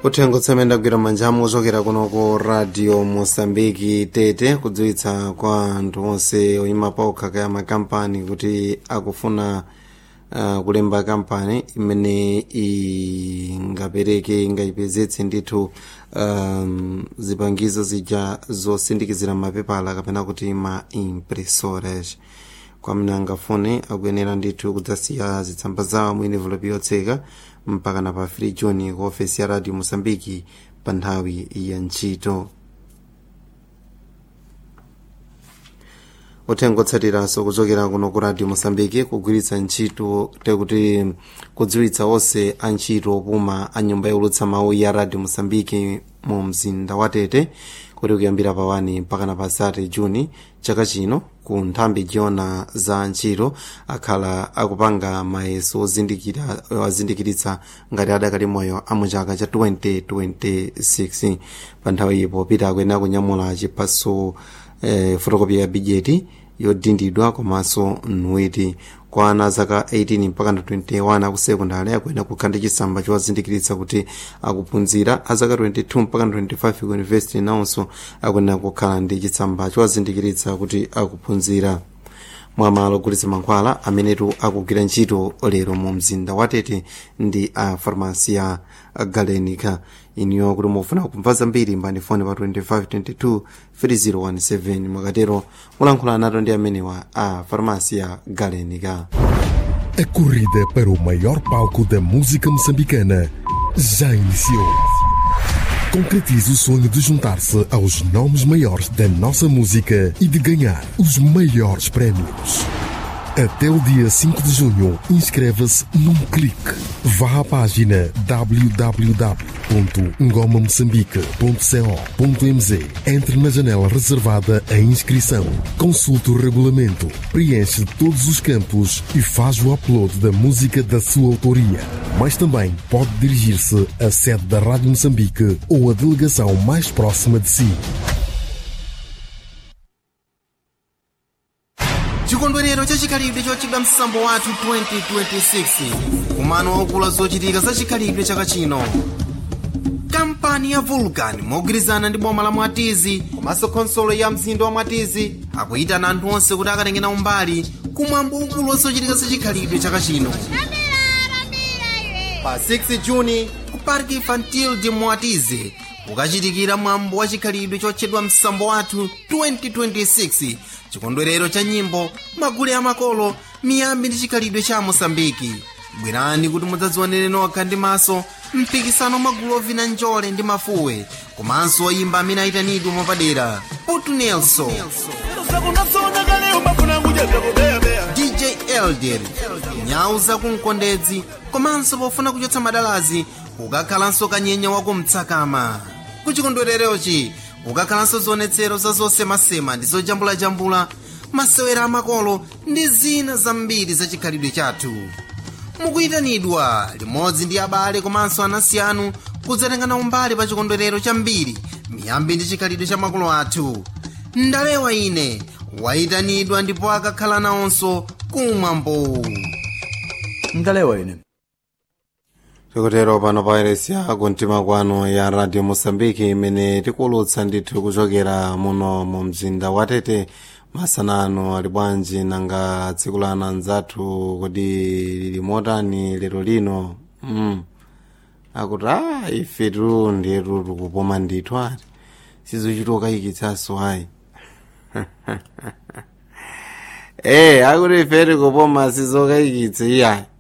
uthenga utsemenda kugwira manjamu ochokera kuno ku radio mosambiki tete kudziwitsa kwa anthu onse oyima paokha kaya makampani kuti akufuna uh, kulemba kampani imene ingapereke ingayipezetse ndithu um, zipangizo zija zosindikizira mapepala kapena kuti ma impressoras kwamene angafune akuyenera ndithu kudzasiya zitsamba zawo mu envelope yotseka mpaka na pa 3 juni ku ofesi ya radio mosambiki pa nthawi ya ntchito uthenga otsatiranso kuchokera kuno ku radio mosambiki kugwiritsa ntchito tekuti kudziwitsa onse antchito opuma a nyumba yolutsa mawu ya radio mosambiki mu mzinda wa tete kuti kuyambira pa 1 mpaka na pa 3 juni chaka chino ku nthambi jiona za ntchito akhala akupanga mayeso ozindikiritsa ngati adakali moyo a mu chaka cha 2026 pa nthawi iyi popita akuyenera kunyamula chiphaso eh, fotokopi ya bijeti yodindidwa komanso nuwiti kwa ana zaka 18 mpaka na 21 akusekondari akuyenera kukhala ndi chisamba chowazindikiritsa kuti akuphunzira a zaka 22 mpaka na 25 ku university nawonso akuyenera kukhala ndi chitsamba chowazindikiritsa kuti akuphunzira mwamalo ogulitsa mankhwala amenetu akugwira ntchito lero mu mzinda wa tete ndi a farmasi ya galenica iniyo kuti mufuna kumva zambiri mbani foni pa 2522 3017 mwakatero mulankhula nato ndi amenewa a farmasi ya galenica A corrida para o maior palco da música moçambicana já iniciou. Concretize o sonho de juntar-se aos nomes maiores da nossa música e de ganhar os maiores prémios. Até o dia 5 de junho, inscreva-se num clique. Vá à página www.ngomamoçambique.co.mz Entre na janela reservada à inscrição. Consulte o regulamento, preenche todos os campos e faz o upload da música da sua autoria. Mas também pode dirigir-se à sede da Rádio Moçambique ou à delegação mais próxima de si. chikondwerero chachikhalidwe chochedwa msambo wathu 2026 kumano waukulu zochitika za chikhalidwe chaka chino kampani ya vulcan mogwirizana ndi boma la mwatizi komanso khonsolo ya mzinda wa mwatizi akuyitana anthu onse kuti akatengena umbali kumwambo waukulu wazochitika za chikhalidwe chaka chino pa 6 juni ku park infantil de mwatizi kukachitikira mwambo wa chikhalidwe chotchedwa msambo wathu 2026 chikondwerero cha nyimbo magule amakolo miyambi ndi chikhalidwe cha mosambiki bwerani kuti mudzadzionere nokha ndi maso mpikisano magulu ovina njole ndi mafuwe komanso oyimba amene ayitanidwe mwapadera putu nelson dj elder nyau zakumkondedzi komanso pofuna kuchotsa madalazi kukakhalanso kanyenya wakumtsakama kuchikondwererochi kukakhalanso zionetsero za zosemasema ndi zojambulajambula masewera amakolo ndi zina zambiri za chikhalidwe chathu mukuyitanidwa limodzi ndi abale komanso anansi anu kudzatengana umbali pa chikondwerero chambiri miyambi ndi chikhalidwe cha makolo athu ndalewa ine wayitanidwa ndipo akakhala nawonso kumwambo ndalewa ine tikutero pano pa iresi ya kumtima kwanu ya radio mosambiki imene tikuwulutsa ndithu kuchokera muno mu mzinda wa tete masanano ali bwanji nanga tsiku lana nzathu kodi lili motani lero lino mm. akuti a ifetu ndiyetu tikupoma ndithu ati sizochita kayikitsanso ayi eh akuti ife tikupoma sizokayikitsa iyayi